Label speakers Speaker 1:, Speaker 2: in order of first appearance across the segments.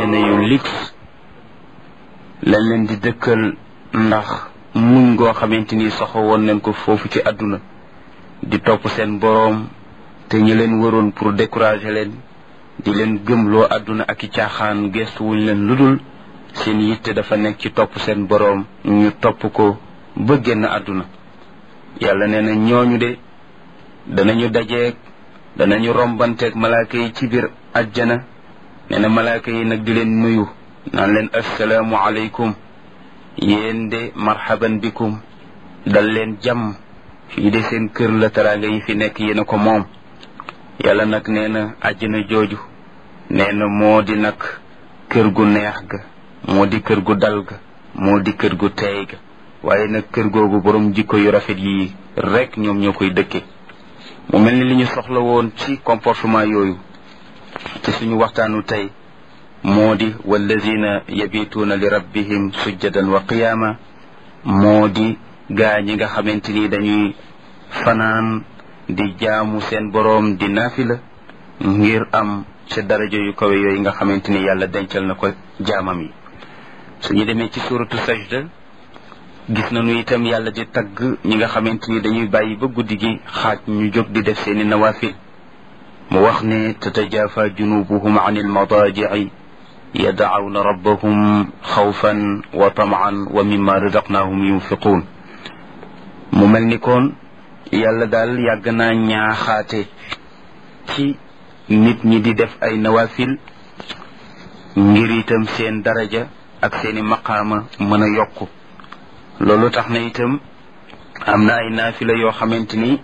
Speaker 1: àjjana yu lix lañ leen di dëkkal ndax muñ ngoo xamante ni soxo woon nañ ko foofu ci àdduna di topp seen boroom te ñi leen waroon pour décourager leen di leen gëmloo àdduna ak i caaxaan gestu wuñ leen ludul seen yitte dafa nekk ci topp seen boroom ñu topp ko ba génn àdduna yàlla nee na ñooñu de danañu dajeeg danañu rombanteeg malaaka yi ci biir ajjana nee na malaaka yi nag di leen nuyu naan leen assalaamu aleykum yéen de marhaban bikum dal leen jàmm fii de seen kër la teraanga yi fi nekk yéen a ko moom yàlla nag nee na àjjana jooju nee na moo di nag kër gu neex ga moo di kër gu dal ga moo di kër gu teey ga waaye nag kër googu borom jikko yu rafet yi rek ñoom ñoo koy dëkke mu mel ni li ñu soxla woon ci comportement yooyu ci suñu waxtaanu tey moo di walladina yabituuna li rabbihim sujjadan wa qiyaama moo di gaa ñi nga xamante ni dañuy fanaan di jaamu seen boroom di naafila ngir am ca daraja yu kawe yooyu nga xamante ni yàlla dencal na ko jaamam yi suñu demee ci suratu sajda gis nañu itam yàlla di tagg ñi nga xamante ni dañuy bàyyi ba guddi gi xaaj ñu jóg di def seeni nawaafil mu wax ne tatajafa junubuhum an almadaajici yadacawna rabbahum xawfan wa tamaan wa mimma razaqnahum yunfiquun mu mel ni koon yàlla daal yàgg naa ñaaxaate ci nit ñi di def ay nawaafil ngir itam seen daraja ak seeni maqaama mën a yokku loolu tax na itam am na ay naafila yoo xamante ni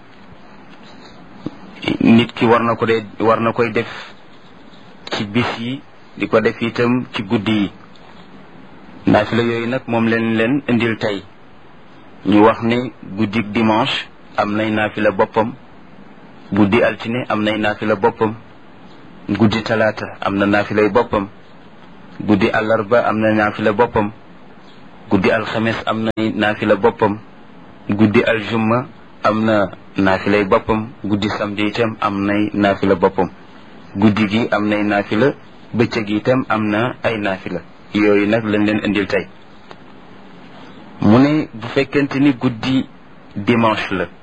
Speaker 1: nit ki war na ko de war na koy def ci bis yi di ko def itam ci guddi yi naafila yooyu nag moom leen leen indil tey ñu wax ne guddi dimanche am nay naafila boppam guddi altine am nay naafila boppam guddi talaata am na naafilay boppam guddi àllarba am na naafila boppam guddi alxames am na naafila boppam guddi aljumma am na naafilay boppam guddi samedi itam am nay naafila boppam guddi gi am nay naafila bëccëg itam am na ay naafila yooyu nag lañ leen indil tey mu ne bu fekkente ni guddi dimanche la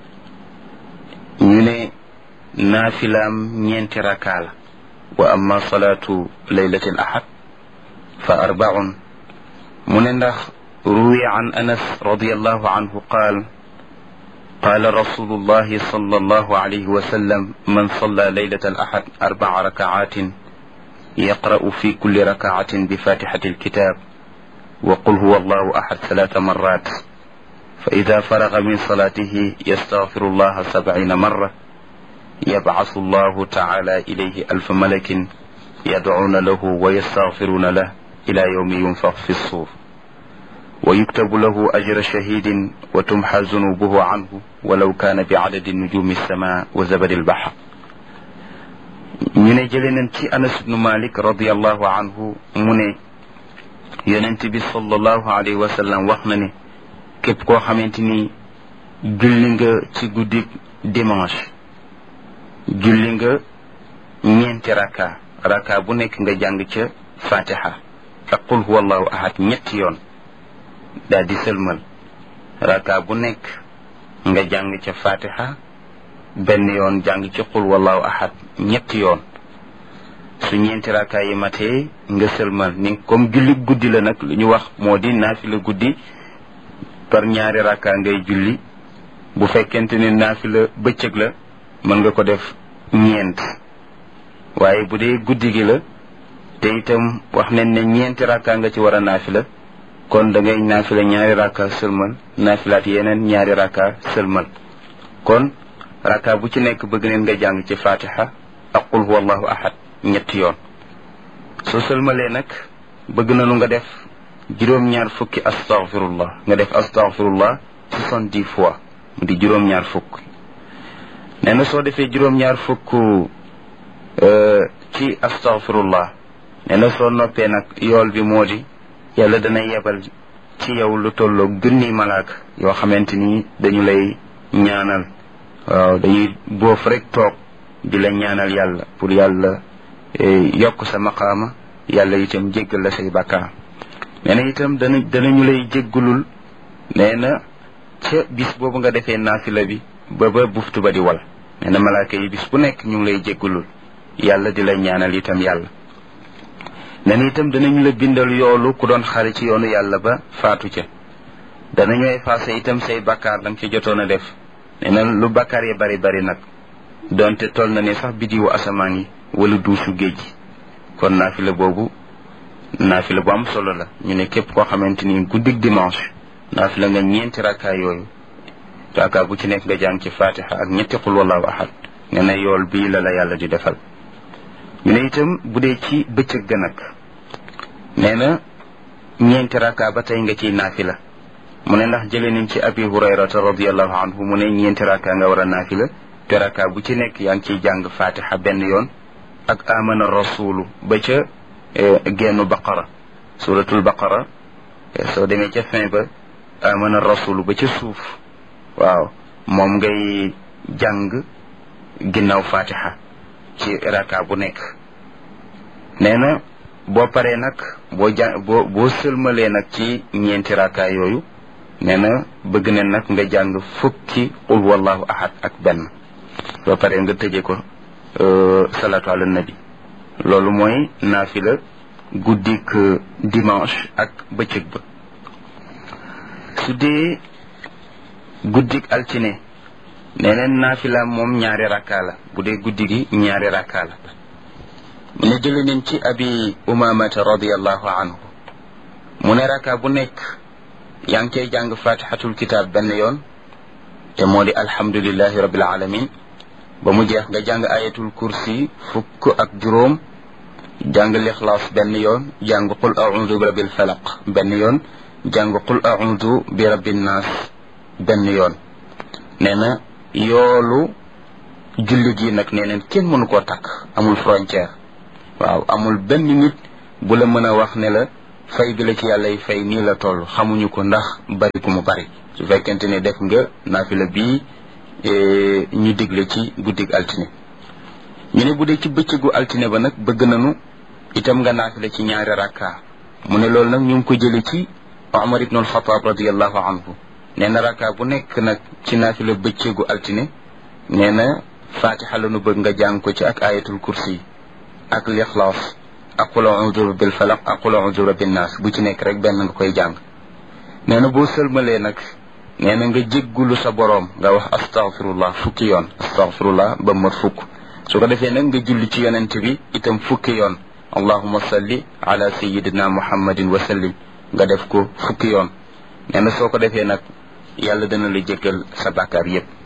Speaker 1: ñu ne naafilaam ñeenti rakaa la wa amma salaatu laylati al ahad fa arbaun mu ne ndax ruwi an anas radiallahu anhu qaal قال رسول الله صلى الله عليه وسلم من صلى ليلة الأحد أربع ركعات يقرأ في كل ركعة بفاتحة الكتاب وقل هو الله أحد ثلاث مرات فإذا فرغ من صلاته يستغفر الله سبعين مرة يبعث الله تعالى إليه ألف ملك يدعون له ويستغفرون له إلى يوم ينفخ في الصور ويكتب له أجر شهيد وتمحى ذنوبه عنه ولو كان بعدد نجوم السماء وزبد البحر ñu ne jële nañ ci anas ibnu malik radiallahu anhu mu ne yonent bi sallallahu alayhi wa sallam wax na ne képp koo xamante ni julli nga ci guddi dimanche julli nga ñeenti raka raka bu nekk nga jàng ca fatiha ak qul huwa allahu ahad ñetti yoon daal di sëlmal raka bu nekk nga jàng ca fatiha benn yoon jàng ci qul wallahu ahad ñetti yoon su ñeenti raka yi matee nga sëlmal ni comme julli guddi la nag lu ñu wax moo di naafila guddi par ñaari raka ngay julli bu fekkente ni naafila bëccëg la mën nga ko def ñeent waaye bu dee guddi gi la te itam wax nañ ne ñeenti raka nga ci war a naafila kon da ngay naafila ñaari raka sëlmal naafilaat yeneen ñaari raka sëlmal kon raka bu ci nekk bëgg neen nga jàng ci fatiha ak qul huwa allahu ahad ñetti yoon soo sëlmalee nag bëgg nanu nga def juróom-ñaar fukki astaghfirullah nga def astaghfirullah soixante-dix fois mu di juróom-ñaar fukk nee na soo defee juróom-ñaar fukk ci astaghfirullah nee na soo noppee nag yool bi moo di yàlla dana yebal ci yow lu tolloog junni malaaka yoo xamante ni dañu lay ñaanal waaw dañuy boof rek toog di la ñaanal yàlla pour yàlla yokk sa maqaama yàlla itam jéggal la say bàkkaar nee na itam dana danañu lay jéggalul nee na ca bis boobu nga defee naafila bi ba ba buftu ba di wal nee na malaaka yi bis bu nekk ñu ngi lay jéggalul yàlla di la ñaanal itam yàlla nee na itam danañu la bindal yoolu ku doon xare ci yoonu yàlla ba faatu ca danañu effacé itam say bakkaar da nga ci jotoon a def nee na lu bakkaar yi bari bari nag donte toll na ne sax bidiwu asamaan yi wala duusu géej gi kon naafila boobu naafila bu am solo la ñu ne képp koo xamante ni guddig dimanche naafila nga ñeenti rakkaa yooyu rakkaa bu ci nekk nga jàng ci fatiha ak ñetti xul wallahu ahad nee na yool bii la la yàlla di defal ñu ne itam bu dee ci bëccëg ga nag nee na ñeenti rakkaa ba tey nga ciy naafila mu ne ndax jëlee nañ ci abi hurayrata radiallahu anhu mu ne ñeenti rakkaa nga war a naafila te rakkaa bu ci nekk yaa ngi ciy jàng fatiha benn yoon ak amana rasulu ba ca gennu baqara suratul baqara soo demee ca fin ba amana rasulu ba ca suuf waaw moom ngay jàng ginnaaw fatiha ci raka bu nekk nee na boo paree nag boo ja boo boo sëlmalee nag ci ñeenti raka yooyu nee na bëgg ne nag nga jàng fukki qul wallahu ahad ak benn boo paree nga tëje ko salatu ala nabi loolu mooy naafila guddik dimanche ak bëccëg ba su dee guddik altine nee neen naafila moom ñaari rakkaa la bu dee guddi gi ñaari rakkaa la mu ne jële nañ ci abi umamata radiallahu anhu mu ne rakkaa bu nekk yaa ngi cay jàng fatihatul kitab benn yoon te moo di alhamdulillahi rabbil alamin ba mu jeex nga jàng ayatul kursi fukk ak juróom jàng lixlaas benn yoon jàng qul audu bi rabbil falaq benn yoon jàng qul audu bi rabbin naas benn yoon nee na yoolu jullit yi nag nee neen kenn mënu koo takk amul frontière waaw amul benn nit bu la mën a wax ne la fay bi la ci yàlla yi fay nii la toll xamuñu ko ndax bari ku mu bari su fekkente ne def nga naafila bii ñu digle ci guddig altine ñu ne bu dee ci bëccëgu altine ba nag bëgg nañu itam nga naafila ci ñaari rakka mu ne loolu nag ñu ngi ko jële ci Omar ibn al-Khattab radiallahu anhu nee na rakka bu nekk nag ci naafila bëccëgu altine nee na fatiha la nu bëgg nga jàng ko ci ak ayatul kursi ak lixlaas ak qul a'udhu bil falaq ak qul a'udhu bin nas bu ci nekk rek benn nga koy jàng nee na boo sëlmalee nag nee na nga jéggulu sa boroom nga wax astaghfirullah fukki yoon astaghfirullah ba mat fukk su ko defee nag nga julli ci yonent bi itam fukki yoon allahuma salli ala sayidina muhammadin wa sallim nga def ko fukki yoon nee na soo ko defee nag yàlla dana la jéggal sa bàkkaar yépp